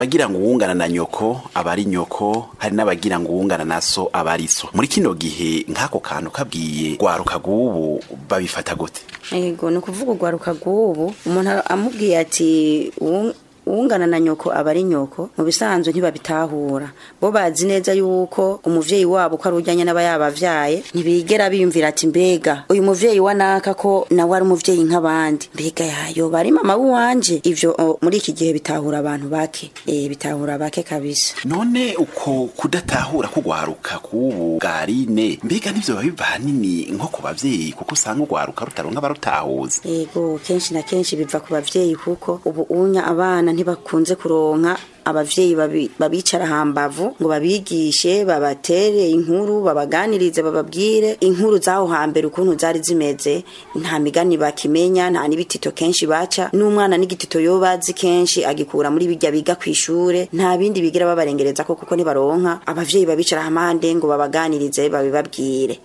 abagira ngo uwungana na nyoko aba ari nyoko hari n'abagira ngo uwungana na so aba ari so muri kino gihe nk'ako kantu kabwiye gwaruka gubu babifata gute yego ni ukuvuga urwaruka rw'ubu umuntu amubwiye ati "Uwu- uwungana na nyoko aba ari nyoko mu bisanzwe ntibabitahura bo bazi neza yuko umuvyeyi wabo ko ari ujyanye n'aba yabavyaye ntibigera biyumvira ati mbega uyu muvyeyi wa naka ko nawe ari umuvyeyi nk'abandi mbega yayo bari mama w'iwanje ivyo o, muri iki gihe bitahura abantu bake eh bitahura bake kabisa none uko kudatahura kugwaruka kubu bwarine mbega nivyo biba biva hanini nko ku bavyeyi kuko usanga ugwaruka rutaronka abarutahuza Ego kenshi na kenshi biva ku bavyeyi kuko ubu unya abana ntibakunze kuronka abavyeyi babi- babicara hambavu ngo babigishe babatere inkuru babaganirize bababwire inkuru zaho hambere ukuntu zari zimeze nta migani bakimenya nta n'ibitito kenshi baca n'umwana n'igitito yoba azi kenshi agikura muri bijya biga kw'ishure nta bindi bigira babarengereza ko kuko nibaronka abavyeyi babicara hamande ngo babaganirize babibabwire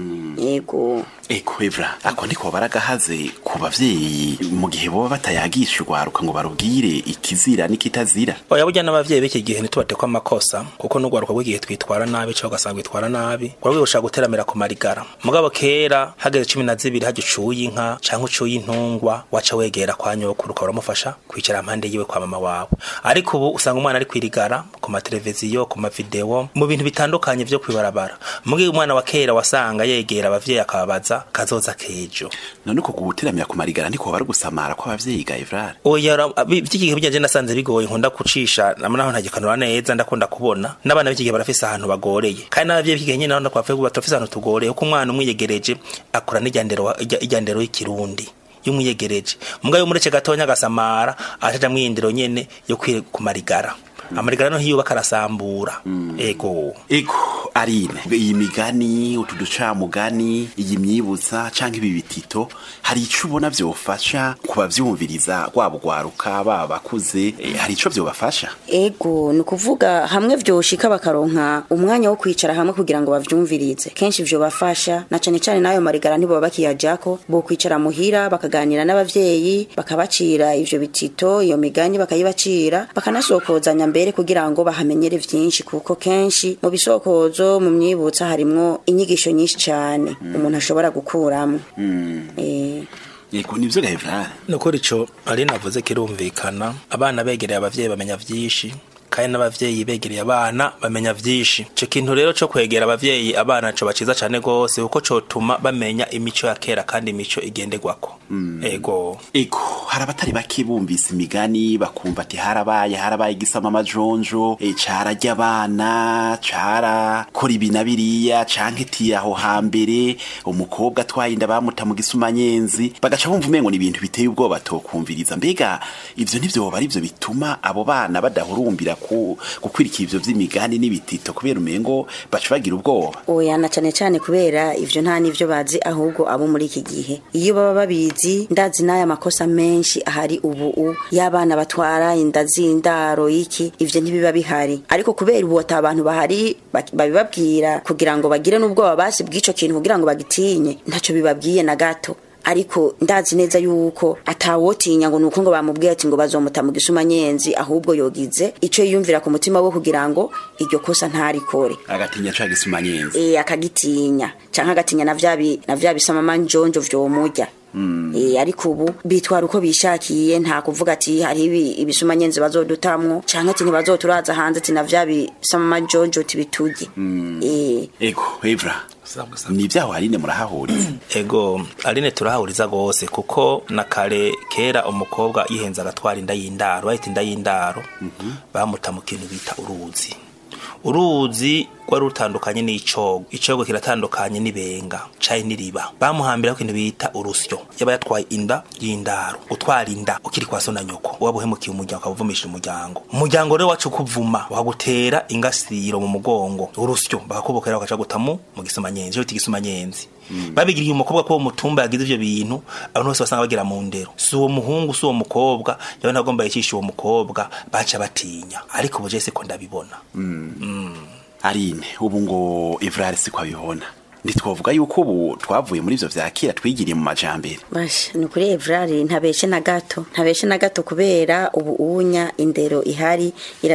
yego eko evra ako ndiko baragahaze ku bavyeyi mu gihe boba batayagisha ugwaruka ngo barubwire ikizira n'ikitazira oya burya n'abavyeyi b'iki gihe ntitubatekwa amakosa kuko n'urwaruka rw'igihe twitwara nabi cyangwa ugasanga witwara nabi rwaba rushaka guteramira ku marigara mugabo kera hageze cumi na zibiri hajya ucuye inka cyangwa ucuye intungwa waca wegera kwa nyokuru ukaba uramufasha kwicara impande yiwe kwa mama wawe ariko ubu usanga umwana ari kwirigara ku mateleviziyo ku mavideo mu bintu bitandukanye vyo kwibarabara mugihe umwana wa kera wasanga yegera abavyeyi akababaza kazoza kejo none uko guteramira ku marigara ndiko bari gusamara kw'abavyeyi ga evrare oya ra- bi- vy'iki gihe bijya nasanze bigoye nkunda kucisha namwe naho ntagikanura neza ndakunda kubona n'abana b'iki gihe barafise ahantu bagoreye kandi n'abavyeyi b'iki gihe nyine naho ndakwavuye kuba turafise ahantu tugoreye kuko umwana umwiyegereje akura n'ijyandero wa- ijya- ijyandero y'ikirundi y'umwiyegereje mbwa yo mureke gatonya agasamara acaja mwiyindiro nyene yo kwi ku marigara amarigara no hiyubaka arasambura ego ego arine iyi migani utu ducamugani iyi myibutsa canke ibi bitito hari ico ubona vyofasha kubavyumviriza rwaba ugwaruka baba bakuze eh, hari ico vyobafasha Ego ni ukuvuga hamwe vyoshika bakaronka umwanya wo kwicara hamwe kugira ngo bavyumvirize kenshi ivyo bafasha na cane cane n'ayo marigara ntibo bakiyajako bo kwicara muhira bakaganira n'abavyeyi bakabacira ivyo bitito iyo migani bakayibacira bakanasokozanya mbere kugira ngo bahamenyere vyinshi kuko kenshi mu bisokozo mu myibutsa harimwo inyigisho nyinshi cane umuntu ashobora gukuramwo eh ego nivyo ga evrare nukuri ico ari navuze kirumvikana abana begereye abavyeyi bamenya vyinshi kandi n'abavyeyi begereye abana bamenya vyinshi ico kintu rero co kwegera abavyeyi abana co baciza cane gose kuko cotuma bamenya imico ya kera kandi imico igenderwako ego ego hari abatari bake bumvise imigani bakumva ati harabaye harabaye igisama amajonjo e, cararya abana cara kora ibi na biriya canke ti aho hambere umukobwa atwaye inda bamuta mu gisumanyenzi bagaca bumva umengo ni ibintu biteye ubwoba tokumviriza mbega ivyo nivyoba ari vyo bituma abo bana badahurumbira ku, gukwirikira ivyo vy'imigani n'ibitito kubera umengo baca bagira ubwoba oya na cane cane kubera ivyo nta nivyo bazi ahubwo abo muri iki gihe iyo baba babizi ndazi n'aya makosa menshi ahari ubu u y'abana batwara inda z'indaro iki ivyo ntibiba bihari ariko kubera ubu ata abantu bahari bak- babibabwira kugira ngo bagire n'ubwoba basi bw'ico kintu kugira ngo bagitinye ntaco bibabwiye na gato ariko ndazi neza yuko atawotinya ngo nuko ngo bamubwiye ati ngo bazomuta mu gisumanyenzi ahubwo yogize ico yiyumvira ku mutima we kugira ngo iryo kosa ntarikore agatinya ca gisumanyenzi eh akagitinya canke agatinya na vya bi- na vya bisamama njonjo vyomurya Eh, ariko ubu bitwara uko bishakiye nta kuvuga ati hari ibi- ibisumanyenzi bazodutamwo canke ati ntibazoturaza hanze ati na vya bisamama njonjo tibiturye eh ego evra ni vyaho harine murahahuriza ego aline turahahuriza gose kuko na kare kera umukobwa yihenza agatwara inda y'indaro bahita inda y'indaro bamuta mu kintu bita uruzi uruzi rwari rutandukanye n'icogo icogo kiratandukanye n'ibenga caye n'iriba bamuhambira ku kintu bita urusyo yaba yatwaye inda y'indaro utwara inda ukiri kwa so na nyoko waba uhemukiye umuryango ukawuvumishira umuryango umuryango rero wacu kuvuma wakagutera ingasiro mu mugongo urusyo bakakubokera bakaca gutamu mu gisumanyenzi cyo bita igisumanyenzi babigiriye umukobwa ko uwo mutumba yagize ivyo bintu abantu bose basanga bagira mu ndero si uwo muhungu si uwo mukobwa yawe ntagomba yicisha uwo mukobwa baca batinya ariko ubu jese ko ndabibona arine ubu ngo evrare siko abibona ntitwavuga yuko ubu twavuye muri ivyo vya kera twigiriye mu majambere basha ni ukuri evrari ntabeshe na gato ntabeshe na gato kubera ubu unya indero ihari